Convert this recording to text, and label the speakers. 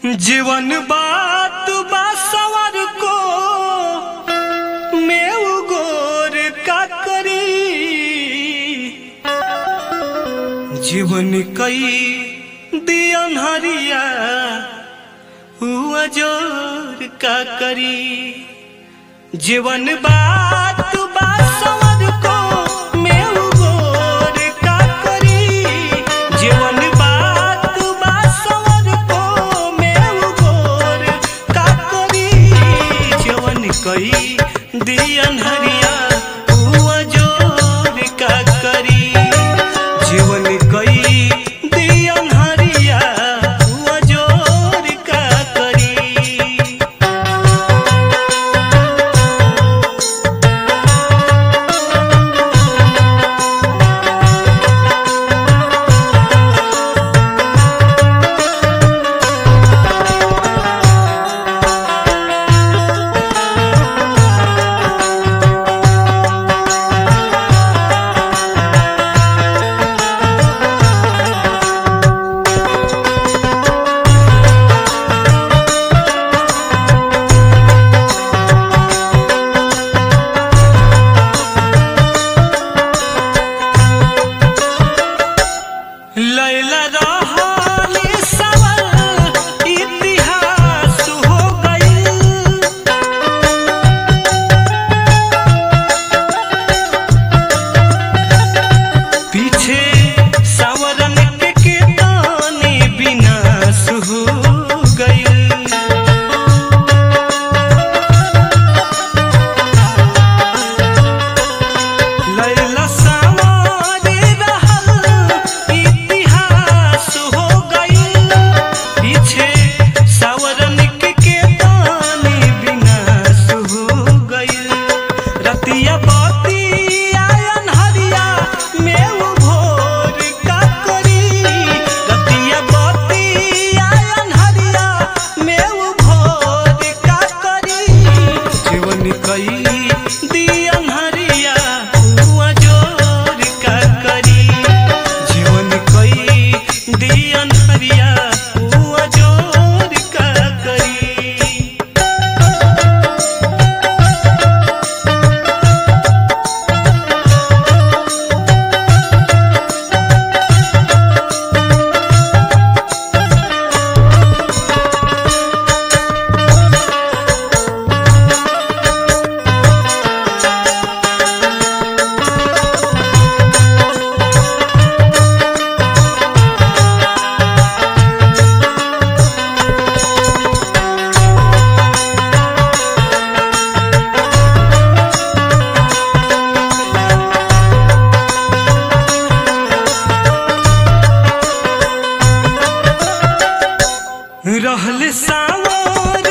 Speaker 1: जीवन बात बा सवर को मेव गोर का करी जीवन कई दियन हरिया हुआ जोर का करी जीवन बात बा सवर को मेव गोर का करी जीवन बात बा सवर को मेव गोर का करी जीवन कई दियन हरिया हुआ जोर का करी जीवन कई दियन हरिया हुआ जोर का करी लैला रहली सवल इतिहास हो गइल पीछे सावरन के केतानी विनाश हो गइल लैला सावरे रहल इतिहास हो गइल पीछे सावरन के केतानी विनाश हो गइल रतिया बतिया अनहरिया मेव भोर का करी रतिया बतिया अनहरिया मेव भोर का करी जीवन कई दियन हरिया हुआ जोर का करी जीवन कई दियन हरिया हुआ जोर का करी रहल सावर